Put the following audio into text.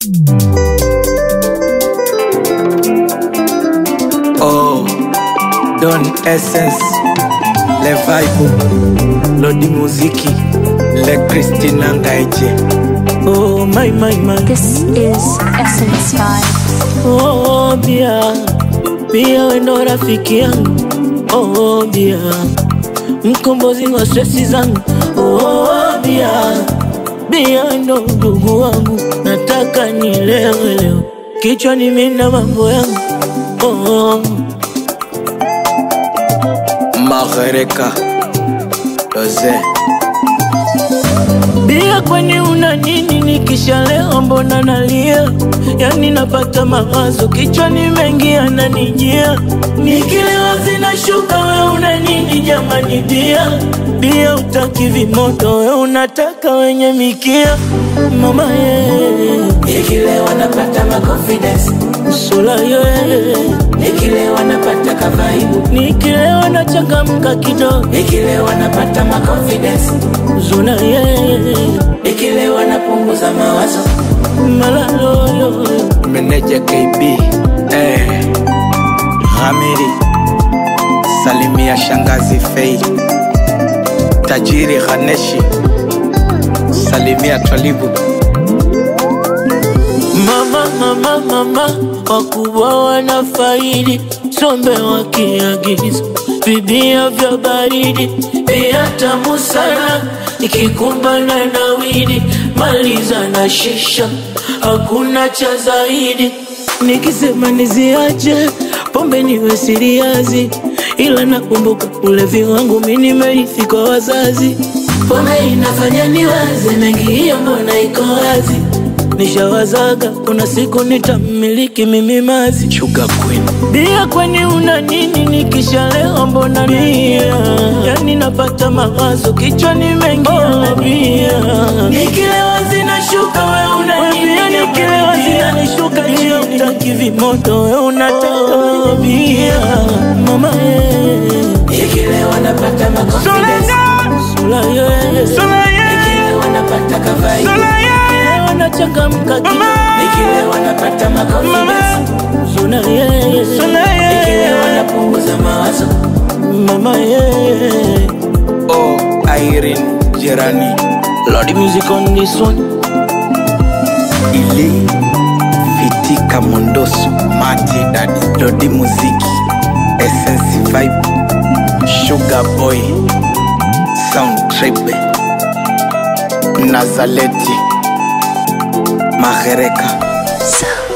Oh, Don Essence, le vibe, Lodi Muziki, le Christina Ngaiche. Oh, my, my, my. This is Essence Vibes. Oh, bia bia, wendo rafiki yangu oh, bia mkombozi wa stresi zangu oh, bia bia, ndo ndugu wangu, nataka nilewe leo, kichwani mina mambo yangu oh, Magereka, Jose. Bia, kwani una nini? Nikishalewa mbona nalia? Yani napata mawazo kichwani mengi yananijia, nikilewa zinashuka. We una nini jamani? Bia bia, utaki vimoto, we unataka wenye mikia. Mama ye, Nikilewa napata ma confidence, sula ye, nikilewa napata kavaibu, nikilewa nachangamka kidogo, nikilewa napata ma confidence, zuna ye, nikilewa napunguza mawazo. malalo yo, Meneja KB, eh, Hamiri, Salimia Shangazi Fei, Tajiri Haneshi, Salimia Twalibu. Mama, mama, mama, wakubwa wanafaidi, sombe wakiagiza vibia vya baridi, bia tamu sana, ikikumbana na widi, maliza na shisha, hakuna cha zaidi. Nikisema niziache pombe niwe siriazi, ila nakumbuka ulevi wangu mi nimerithi kwa wazazi. Pombe inafanya niwaze mengi, hiyo mbona iko wazi Nishawazaga kuna siku nitamiliki mimi mazi Sugar Queen, bia, kwani una nini? Nikishalewa mbona bia, yani napata mawazo kichwani mengi oh, bia nikilewa zinashuka, we una nini? Bia nikilewa zinanishuka chini, utaki vimoto, we unataka oh, bia mama ye Nikilewa napata ma confidence, sula ye nikilewa napata kavaibu, Nikilewa nachangamka kidogo, nikilewa napata ma confidence, sula ye nikilewa napunguza mawazo. mama ye oh, Irene Jerani, Lord music on this one Ili, Fitika Mondoso, Mati Dadi, Lodi Muziki, Essence Vibe, Sugar Boy, Sound Trip, Nazaleti, Magereka. So